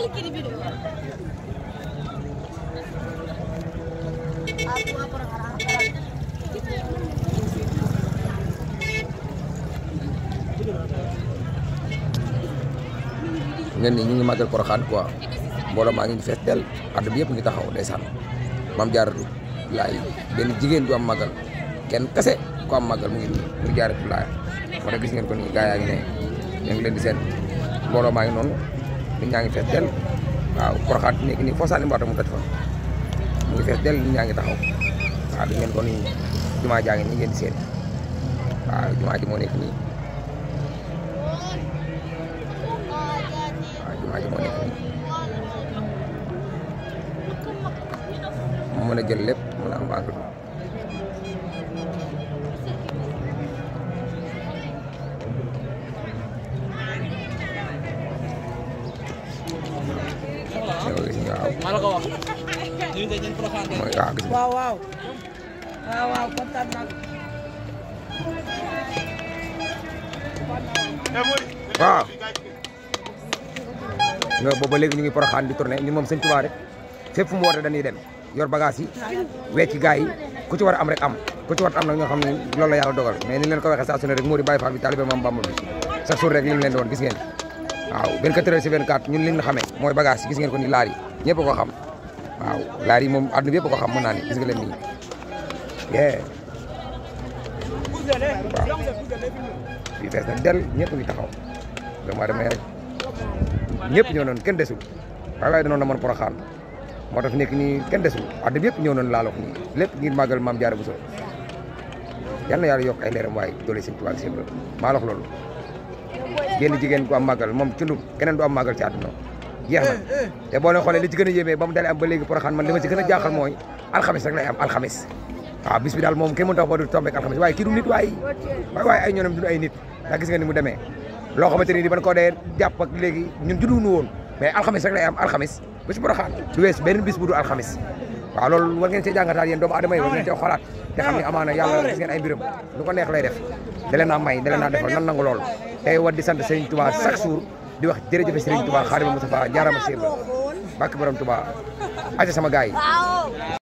ngeen ni ñu ngi màggal Porokhane quoi mbooloo maa ngi fees del àdduna bi yëpp ngi taxaw ndeysaan maam jaaratu laay benn jigéen du am màggal kenn kese ku am màggal mu ngi nii mu jaaratu laay moo tax gis ngeen ko nii gaa yaa ngi ne ñu ngi leen di seen mbooloo maa ngi noonu nit ñaa ngi fees del waaw Porokhane nekk nii foo sànni mbaata mu toj fa mu ngi fees del nit ñaa ngi taxaw waaw gis ngeen ko nii jumaa jaa ngi nii ngeen di seen waaw jumaa ji moo nekk nii waaw jumaa ji moo nekk nii mu mën a jël lépp mën a am màggal waaw maa la ko wax. ñu ngi dañu Porokhane mooy waaw gis nga waaw waaw waaw waaw kontaan naa waaw nga booba léegi ñu ngi Porokhane di tourné ñun moom sëñ Tuubaa rek fépp fu mu woote dañuy dem yor bagage yi wecci gars yi ku ci war a am rek am ku ci war a am nag ñoo xam ne loolu la yàlla dogal mais ni leen ko waxee saa su ne rek moo di Baye Fall bi taalibe Maam Bamba bi chaque jour rek li mu leen doon gis ngeen waaw 24 heures sur 24 ñun li ñu xamee mooy bagage yi gis ngeen ko ni laar yi ñëpp ko xam waaw laar yi moom àdduna bi yëpp ko xam mën naa ni gis nga leen nii yee waaw fii fees na del ñëpp ngi taxaw vraiment damay rek ñëpp ñëw noonu kenn desul waaye waaye danoon na mën Porokhane moo tax fi nekk nii kenn desul àdduna bi yëpp ñëw noonu laalo ko nii lépp ngir màggal maam Jaara Buso yal na yàlla yokk ay leeram waaye doole seen tubaab seen loolu maa la wax loolu génn jigéen ku am màggal moom cundum keneen du am màggal ci àdduna jeex na te boo leen xoolee li ci gën a yéemee ba mu dalee am ba léegi Porokhane man li ma ci gën a jaaxal mooy alxamis rek lay am alxamis waaw bis bi daal moom kenn mënut a wax ba du tombé ak alxamis waaye kii du nit waaye waaye waaye ay ñoonam du ay nit ndax gis nga ni mu demee loo xamante ni di ban ko dee jàpp ak léegi ñun judduwuñu woon mais alxamis rek lay am alxamis bis Porokhane du wees benn bis bu du alxamis waaw loolu war ngeen see jàngataat yéen doomu adama yi war ngeen see xoolaat te xam ne amaana yàlla gis ngeen ay mbiram lu ko neex lay def da leen naa may da leen naa defal nan nangu loolu tey war di sant Serigne Touba chaque jour di wax jërëjëf Serigne Touba Xaadimu Mustafaa jaarama Cheikh Ba bàkk borom Touba aca sama gars yi